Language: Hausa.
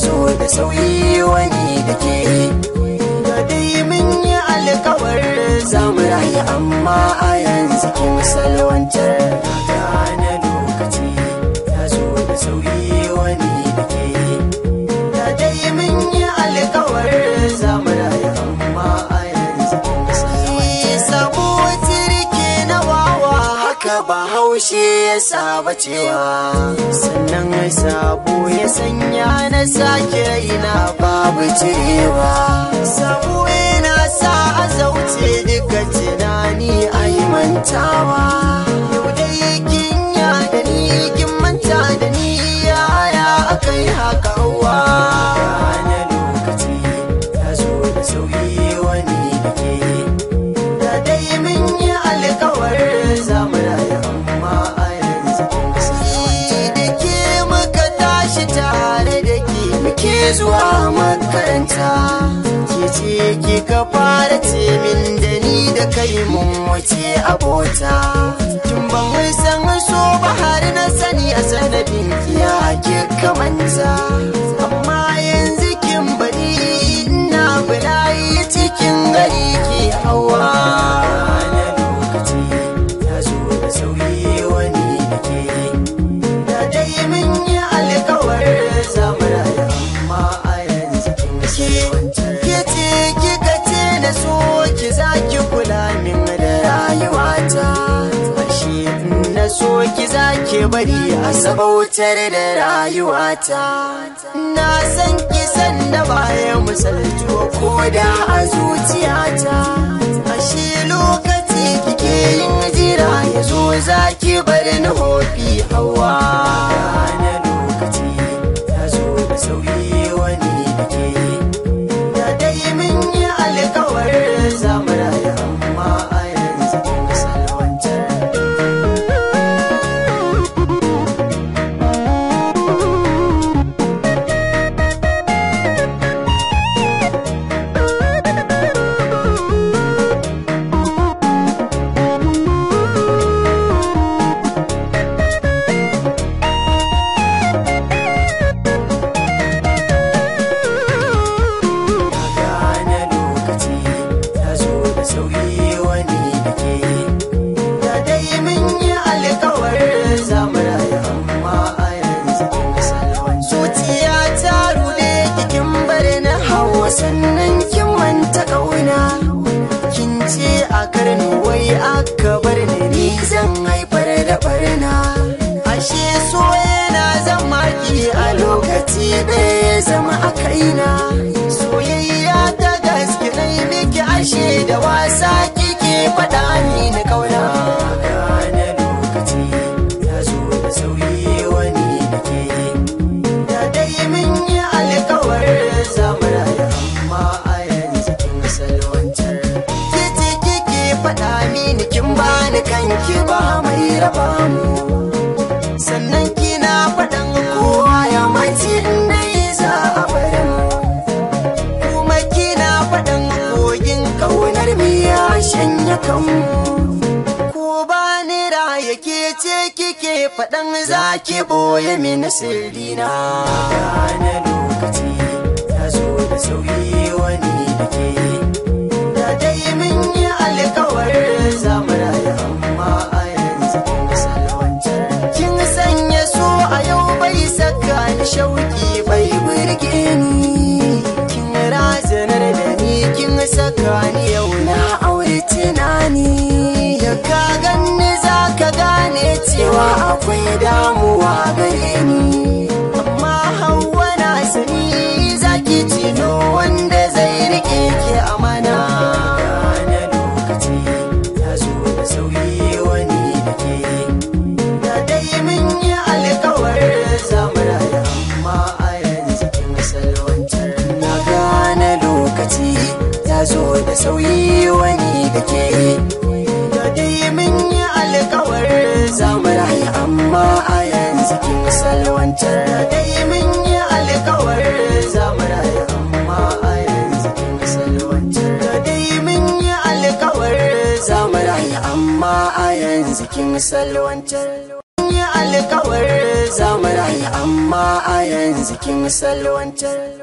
zo da sauyi wani da ke da dai mun yi alkawar zamu rayu amma a yanzu kin salwantar gane lokaci ya zo da sauyi wani da ke da dai mun yi alkawar zamu rayu amma a yanzu kin salwantar sabo tirke na wawa haka ba haushe ya saba cewa sannan sabo ya sanya na sake ina babu cirewa sabo yana sa a zauce duka tunani a yi mantawa yau dai kin ya da ni kin manta da ni yaya aka yi haka wa na lokaci ya zo da sauyi wani da ke da dai mun yi alkawar zamu rayu amma a yanzu kin kasance da ke muka tashi tare da ke muke zuwa makaranta ke ce ke ka fara ce min da ni da kai mun wuce abota tun ban san so ba har na sani a sanadin ya ke kamanta amma yanzu kin bari ina bulayi cikin gari ke hawa na lokaci ya zo da sauyi wani da ke da dai mun yi alkawar zamu rayu amma a yanzu kin ke ke ce kika ce na so ki za ki kula min da rayuwata ashe in na so ki za ki bari a sabautar da rayuwata na san ki san da baya misaltuwa ko da a zuciyata ashe lokaci kike yin jira ya zo za ki bar ni hofi hawa na lokaci ya zo da sauyi wani da ke da dai mun yi alkawar zamu rayu amma a yanzu kin salwantar gane lokaci ya zo da sauyi wani da ke da dai mun yi alkawar zamu rayu amma a yanzu kin salwan zuciya ta rude kikin bar na hawa sannan kin manta kauna kin ce a karni wai aka bar ni ni zan haifar da barna ashe so yana zama ki a lokaci ɗaya zama a kaina soyayya ta gaske na yi miki ashe da wasa kike faɗa ni na kauna gane lokaci ya zo da sauyi wani da ke da dai mun yi alkawar zamu rayu amma a yanzu kin salwantar ke ce kike faɗa mini kin bani kanki ba mai raba mu sannan kina faɗan kowa ya mace inda yi za a bari mu kuma kina faɗan kogin ƙaunar mu ya shanya kanmu ko ba ni raya ke ce kike faɗan za ki ɓoye mini sirrina gane lokaci ya zo da sauyi wani da ke da dai mun yi alkawar zamu rayu amma a yanzu kin salwantar kin sanya so a yau bai saka ni shauki bai burge ni kin razanar da ni kin saka ni yau na aure tunani da ka ganni za ka gane cewa akwai damuwa gare ni amma hawa na sani zaki cino wanda zai rike ki amana gane lokaci ya zo da sauyi wani da ke da dai mun yi alkawar zamu rayu amma a yanzu kin salwantar na gane lokaci ya zo da sauyi wani da ke da dai mun yi alkawar zamu rayu amma a yanzu kin salwantar da dai mun yi alkawar zamu rayu amma a yanzu kin salwantar da dai mun yi alkawar zamu rayu amma a yanzu kin salwantar yi alkawar zamu rayu amma a yanzu kin salwantar